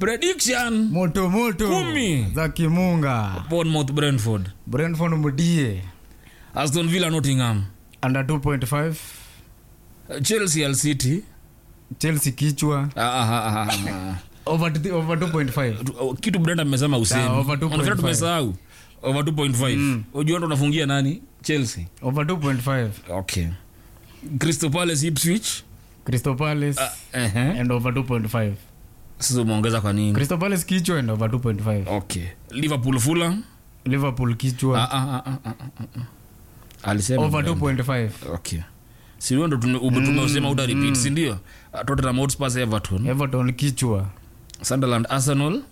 prediction moto moto Kumi. za kimunga bournemouth brentford brentford mudie aston villa nottingham under 2.5 chelsea al city chelsea kichwa Ah, ah, ah, ah, ah. over, to- over 2.5 Tu- kitu brenda mmesema Sawa, over 2.5. usemi tumesahau over 2.5 ujua ndo unafungia nani chelsea over 2.5 okay crystal palace ipswich crystal palace uh, and over 2.5 sasa umeongeza kwa nini crystal palace kichwa and over 2.5 okay liverpool fulham liverpool kichwa Ah, ah, ah, ah, ah, ah, ah. alisema over Brenda. 2.5 okay sindio ndo tume- ume- tumesema uta repeat sindio Uh, tottenham hotspurs everton everton kichwa sunderland arsenal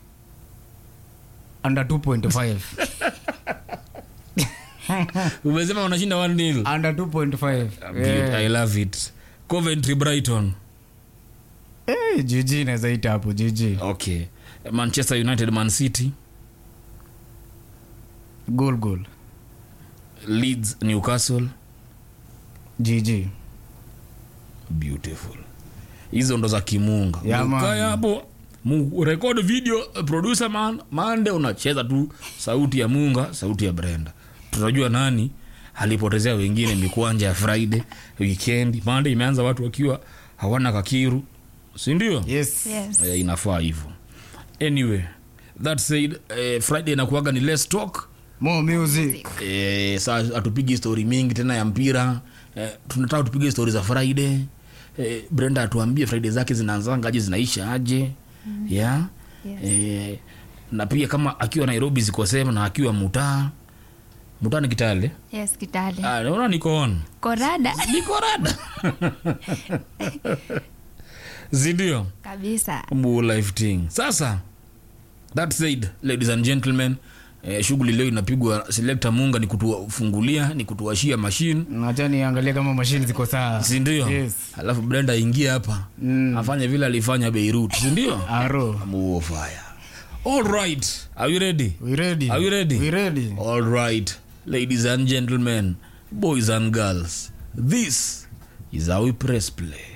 under 2.5 umesema wanashinda 1 nil under 2.5 Beaut- i love it coventry brighton Eh, gg inaweza ita hapo gg okay manchester united man city goal goal leeds newcastle gg beautiful hizo ndo za kimunga Yeah, man. Ukae hapo mu- record video eh, producer man mande unacheza tu sauti ya munga sauti ya brenda tunajua nani alipotezea wengine mikwanja ya friday weekend mande imeanza watu wakiwa hawana kakiru sindio yes Yes. eh, inafaa hivyo anyway that said eh, friday inakuaga ni less talk more music eh, saa hatupigi story mingi tena ya mpira eh, tunataka tupige story za friday eh, brenda atuambie friday zake zinaanzanga aje zinaisha aje mm. yeah? Yes. eh, na pia kama akiwa nairobi ziko sema na akiwa mutaa mutaa ni kitale Yes, Kitale. Ah, naona niko on Korada niko rada zindio kabisa. Mbu life thing sasa that said ladies and gentlemen eh, shughuli leo inapigwa selector munga ni kutufungulia ni kutuashia mashine nacha niangalia kama mashini ziko sawa sindio Yes. alafu brenda aingie hapa Mm. afanye vile alifanya beirut sindio aro muo fire all right are you ready we ready Are you ready? we ready all right ladies and gentlemen boys and girls this is how we press play